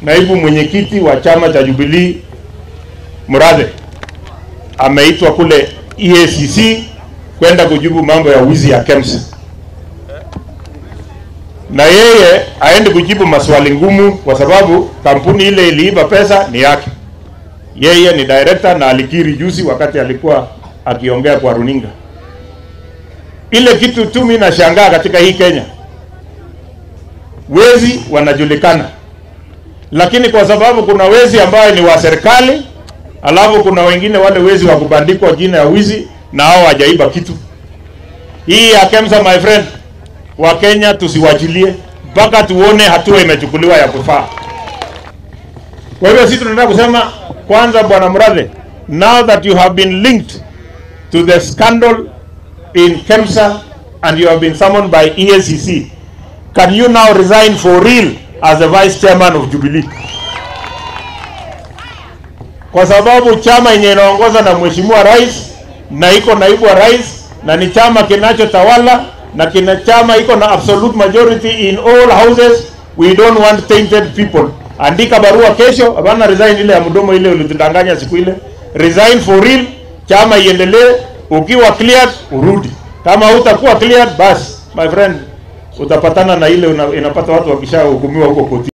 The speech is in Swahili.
naibu mwenyekiti wa chama cha Jubilee Murathe ameitwa kule EACC kwenda kujibu mambo ya wizi ya KEMSA, na yeye aende kujibu maswali ngumu, kwa sababu kampuni ile iliiba pesa ni yake. Yeye ni director na alikiri juzi wakati alikuwa akiongea kwa runinga. Ile kitu tu mimi nashangaa katika hii Kenya, wezi wanajulikana, lakini kwa sababu kuna wezi ambayo ni wa serikali, alafu kuna wengine wale wezi wa kubandikwa jina ya wizi na hao hawajaiba kitu. Hii ya KEMSA my friend, wa Kenya tusiwachilie mpaka tuone hatua imechukuliwa ya kufaa. Kwa hivyo sisi tunataka kusema kwanza, bwana Murathe, now that you have been linked to the scandal in KEMSA and you have been summoned by EACC, can you now resign for real as the vice chairman of Jubilee? Kwa sababu chama yenye inaongozwa na mheshimiwa rais na iko naibu wa rais na ni chama kinachotawala na kina chama iko na absolute majority in all houses. We don't want tainted people. Andika barua kesho, hapana resign ile ya mdomo ile ulitudanganya siku ile. Resign for real, chama iendelee. Ukiwa cleared urudi, kama hutakuwa cleared, basi my friend utapatana na ile una, inapata watu wakishahukumiwa huko koti.